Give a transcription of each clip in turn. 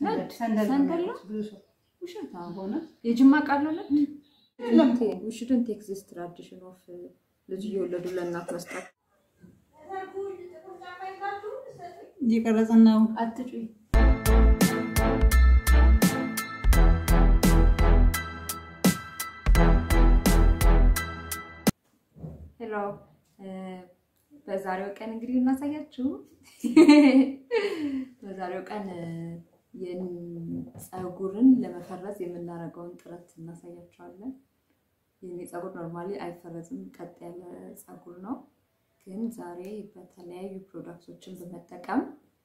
ነድ ሰንደል ነው ሰንደል ነው? የሚያውቁት ብዙ ሰው ውሸት ሆነ የጅማ ቃል ነው ነድ የለም። ውሽድን ቴክዚስ ትራዲሽን ኦፍ ልጅ እየወለዱ ለእናት መስጠት እየቀረጽን ነው። አትጩይ ሄሎ በዛሬው ቀን እንግዲህ እናሳያችሁ በዛሬው ቀን ፀጉርን ለመፈረዝ የምናደርገውን ጥረት እናሳያቸዋለን። የኔ ፀጉር ኖርማሊ አይፈረዝም፣ ቀጥ ያለ ፀጉር ነው። ግን ዛሬ በተለያዩ ፕሮዳክቶችን በመጠቀም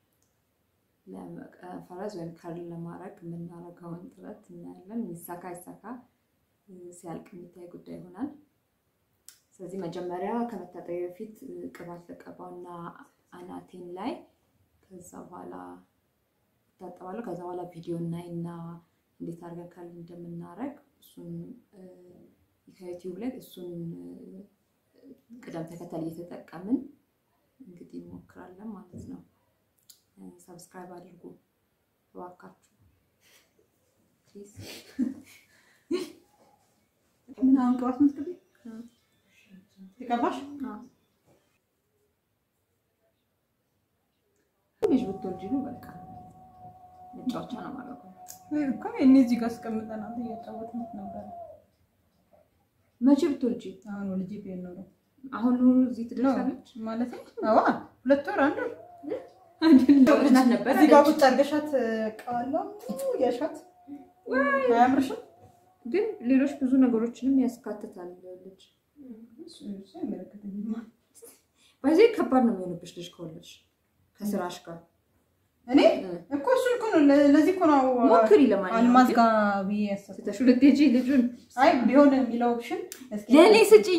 ለመፈረዝ ወይም ከርል ለማድረግ የምናደርገውን ጥረት እናያለን። ይሳካ ይሳካ ሲያልቅ የሚታይ ጉዳይ ይሆናል። ስለዚህ መጀመሪያ ከመታጠቢያ በፊት ቅባት ለቀባውና አናቴን ላይ ከዛ በኋላ እታጠባለሁ። ከዛ በኋላ ቪዲዮ እናይና እንዴት አድርገን ከርል እንደምናደርግ እሱን ከዩቲዩብ ላይ እሱን ቅደም ተከተል እየተጠቀምን እንግዲህ እንሞክራለን ማለት ነው። ሰብስክራይብ አድርጉ እባካችሁ ፕሊዝ። ምን አሁን ቅባት ምትቀቢ ተቀባሽ? ልጅ ብትወልጂ ነው በቃ መጫወቻ ነው ማለት ነው። እኮ እኔ እዚህ ጋር አስቀምጠናል እያጫወትን ነበረ። መቼ ብትወልጂ? አሁን ወልጄ ቢሆን ኖሮ አሁን እዚህ ትደርሳለች ማለት ነው። አዋ ሁለት ወር አንድ ወር ናት ነበር እዚህ ጋር ቁጭ አድርገሻት ቀዋለሁ ያሻት አያምርሽም? ግን ሌሎች ብዙ ነገሮችንም ያስካትታል ልጅ አይመለከተኝም። በዚህ ከባድ ነው የሚሆንብሽ ልጅ ከወለድሽ ከስራሽ ጋር እኔ እኮ እሱን እኮ ነው ለዚህ እኮ ነው ሞክሪ። አልማዝ ለማንኛውም ጋር ብዬ ያሰብኩት። ስተሽ ልትሄጂ ልጁን አይ ቢሆን የሚለው ኦፕሽን እስኪ ለእኔ ስጭኝ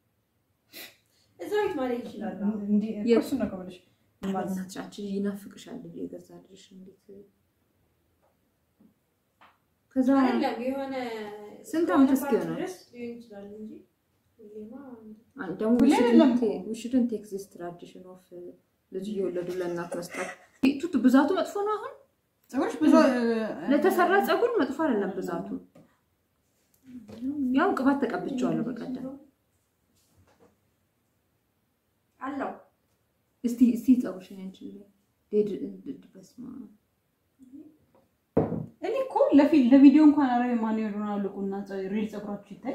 እዛ ቤት ማለት ይችላል። እንዲህ እኮ የት? እሱን ነው ከብለሽ እናትሽ አንቺ ይናፍቅሻል ልጅ የገዛ ልጅሽ እንዴት ከዛ አይደለም የሆነ ስንት እስከሆነ ዓመት ፓርት እስኪሆነው? ድረስ ሊሆን ይችላል እንጂ ሁሌማ ደግሞ ሁሌ አይደለም እኮ። ውሽድን ቴክዚስ ትራዲሽን ኦፍ ልጅ እየወለዱ ለእናት መስጠት ቱቱ ብዛቱ መጥፎ ነው። አሁን ፀጉርሽ ብዙ ለተሰራ ፀጉር መጥፎ አይደለም ብዛቱ። ያው ቅባት ተቀብቼዋለሁ በቀደም። አለው እስቲ እስቲ ፀጉርሽን አንቺ ዴድ በስማ እኔ እኮ ለፊት ለቪዲዮ እንኳን አረ ማን ሮናልዶ ቁና ሪል ፀጉራችሁ ይታይ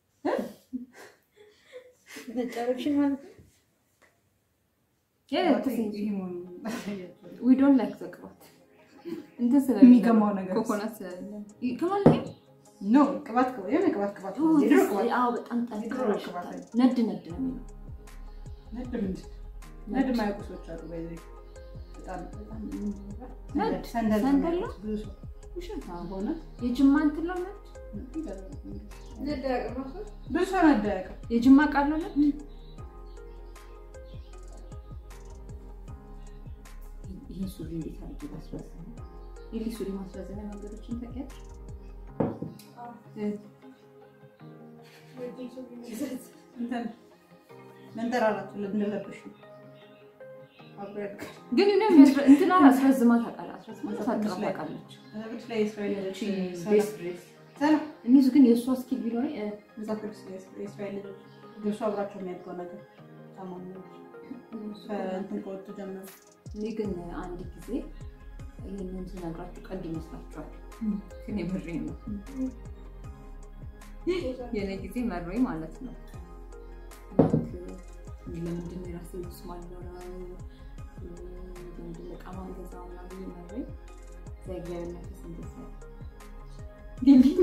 ነጫሮችን ማለት ነው። ዊ ዶንት ላይክ ዘ ቅባት እንትን ስለ የሚገማው ነገር ኮኮናት ስለሌለ ይገማል። ይሄ ኖ ቅባት ቅባት የሆነ ቅባት ቅባት የድሮ ቅባት አዎ በጣም ጠንካራ የድሮ ይሸታል። ቅባት ነድ ነድ ነው የሚለው ነድ ምንድን ነድ የማያውቁ ሰዎች አሉ ባይዘ በጣም በጣም ነድ? ሰንደል ነው ሰንደል ነው? የሚያውቁት ብዙ ሰው ውሸት ነው። በሆነ የጅማ እንትን ነው ነድ ነዳ ቅማሶች ብዙ ሰው ነድ አያውቅም የጅማ ቃል ነው ነድ ይሄ ሱሪ እንዴት አድርጌ ማስረዘም ይህ ሱሪ ማስረዘሚያ መንገዶችን ታውቂያለሽ? እንትን መንጠራራት እንደለበሽ ነው አብሮ ያድጋል ግን እኔ የሚያስረ- እንትና አስረዝማ ታውቃለህ? አስረዝማ ታጥራ ታውቃለች። መዛግብት ላይ የእስራኤል ልጆች ቤስት ድሬስ ሰላም እኒሱ ግን የእሷ ስኪል ቢኖረኝ እ፣ መዛግብት ላይ የእስራኤል ልጆች ልብሱ አብራቸው የሚያድገው ነገር ታማሚዎች ከእንትን ከወጡ ጀምሮ እኔ ግን አንድ ጊዜ ይህንን ስነግራችሁ ቀልድ ይመስላችኋል፣ ግን የምሬን ነው። የኔ ጊዜ መሮኝ ማለት ነው። ልክ ለምንድን ነው የራሴ ልብስ ማልኖረው ለምንድን ነው ዕቃ ማልገዛው ምናምን ብዬ መሮኝ እዛ እግዚአብሔር መንፈስ እንደዛ ሊልኝ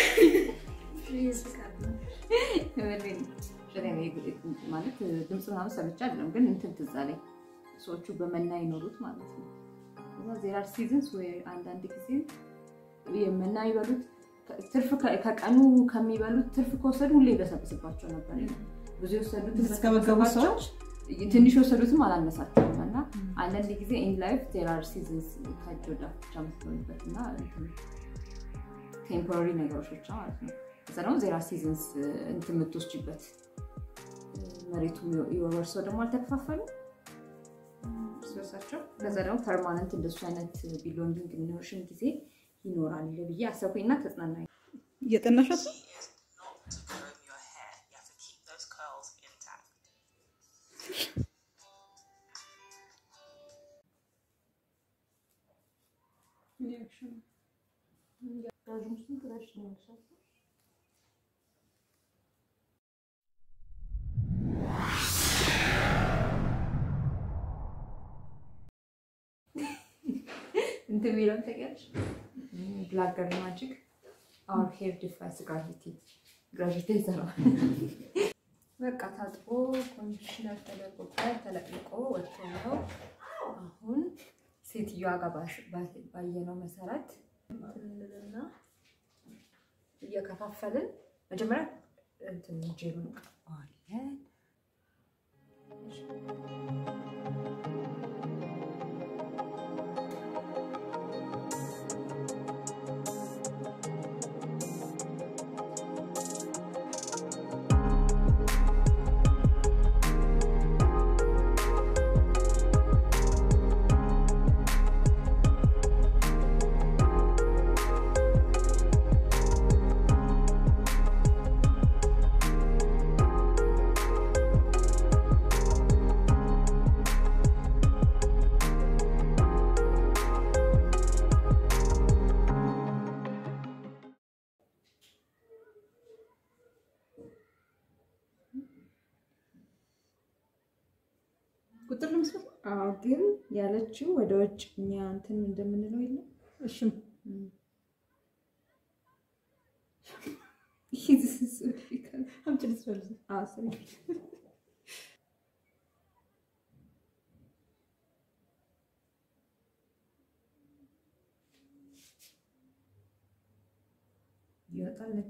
የምሬን ነው። በጣም የ- ማለት ድምፅ ምናምን ሰምቼ አይደለም፣ ግን እንትን ትዝ አለኝ ሰዎቹ በመና ይኖሩት ማለት ነው። እና ዜራር ሲዝንስ ወይ አንዳንድ ጊዜ የመና ይበሉት ትርፍ ከ- ከቀኑ ከሚበሉት ትርፍ ከወሰዱ ሁሌ ይበሰብስባቸው ነበር። ብዙ የወሰዱትን እስከመገቡ ሰዎች ትንሽ የወሰዱትም አላነሳቸውም። እና አንዳንድ ጊዜ ኢን ላይፍ ዜራር ሲዝንስ ከእጅ ወደ አፍ ብቻ የምትሆንበት እና ቴምፖራሪ ነገሮች ብቻ ማለት ነው። ከዛ ደግሞ ዜራ ሲዝንስ እንትን የምትወስጂበት መሬቱ የወርሰው ደግሞ አልተከፋፈሉ እሳቸው። ከዛ ደግሞ ፐርማነንት እንደሱ አይነት ቢሎንዲንግ የሚኖርሽን ጊዜ ይኖራል ብዬ አሰብኩኝና ተጽናና እየጠናሻት ነው? not to comb your hair. You have to keep those curls intact. እንትን የሚለውን ታውቂያለሽ? ብላክ ገርል ማጂክ አወር ሄር ዲፋይስ ግራቪቲ ግራቪቲ ይሰራል። በቃ ታጥቦ ኮንዲሽነር ተደርጎበት ተለቅልቆ ወጥቶ ነው። አሁን ሴትዮዋ ጋር ባስ- ባስ- ባየነው መሰረት እንትንልና እየከፋፈልን መጀመሪያ እንትን ጄሉን እንቀባዋለን። ቁጥር ለመስራት ነው? አዎ ግን ያለችው ወደ ውጭ እኛ እንትን እንደምንለው የለም እሺም አምጪ ልትፈልግ ይወጣለች።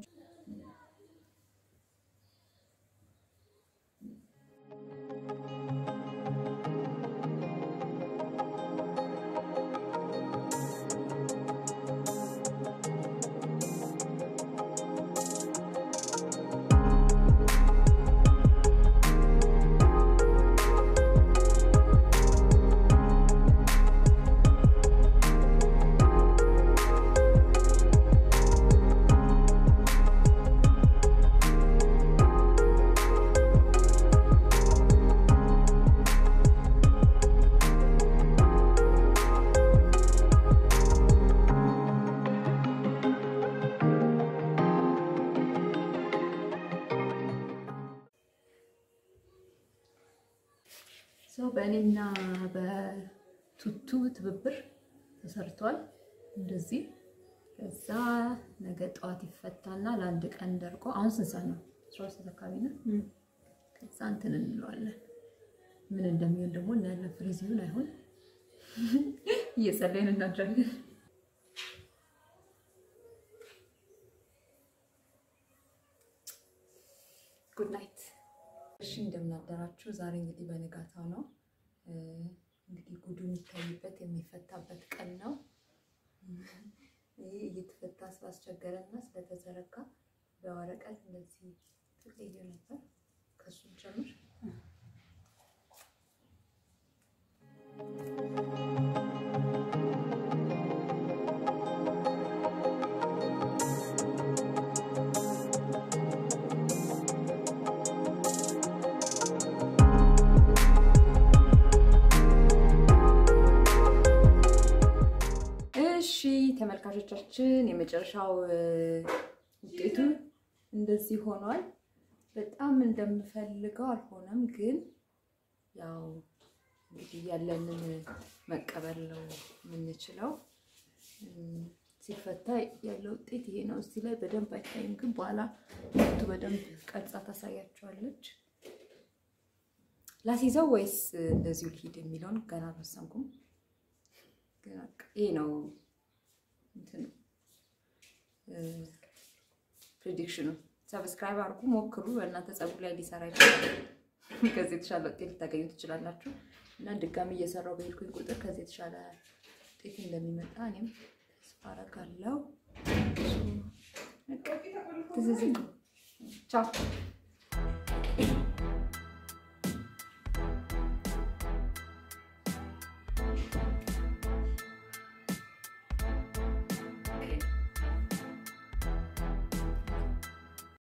ሰው በእኔና በቱቱ ትብብር ተሰርቷል። እንደዚህ ከዛ ነገ ጠዋት ይፈታና ለአንድ ቀን ደርቆ አሁን ስንት ሰዓት ነው? አስራ ሁለት ሰዓት አካባቢ ነው። ከዛ እንትን እንለዋለን። ምን እንደሚሆን ደግሞ እናያለን። ፍሪዝ ይሁን አይሆን እየጸለይን እናድራለን። ጉድ ናይት። እሺ እንደምናደራችሁ። ዛሬ እንግዲህ በንጋታው ነው እንግዲህ ጉዱ የሚታይበት የሚፈታበት ቀን ነው። ይህ እየተፈታ ስላስቸገረና ስለተዘረጋ በወረቀት እንደዚህ ትለየ ነበር። ከሱም ጀምር እሺ ተመልካቾቻችን የመጨረሻው እ፣ ውጤቱ እንደዚህ ሆኗል። በጣም እንደምፈልገው አልሆነም፣ ግን ያው እንግዲህ ያለንን መቀበል ነው የምንችለው። እም፣ ሲፈታ ያለው ውጤት ይሄ ነው። እዚህ ላይ በደንብ አይታይም፣ ግን በኋላ ቱ በደንብ ቀርጻ ታሳያቸዋለች። ላስይዘው ወይስ እንደዚሁ ልሂድ የሚለውን ገና አልወሰንኩም። ግን በቃ ይሄ ነው እንትኑ ፕሬዲክሽኑ። ሰብስክራይብ አድርጉ፣ ሞክሩ። በእናንተ ጸጉር ላይ ሊሰራ ይችላል። ከዚህ የተሻለ ውጤት ልታገኙ ትችላላችሁ። እና ድጋሚ እየሰራው በሄድኩኝ ቁጥር ከዚህ የተሻለ ውጤት እንደሚመጣ እኔም ተስፋ አደርጋለሁ። ትዝዝ ቻው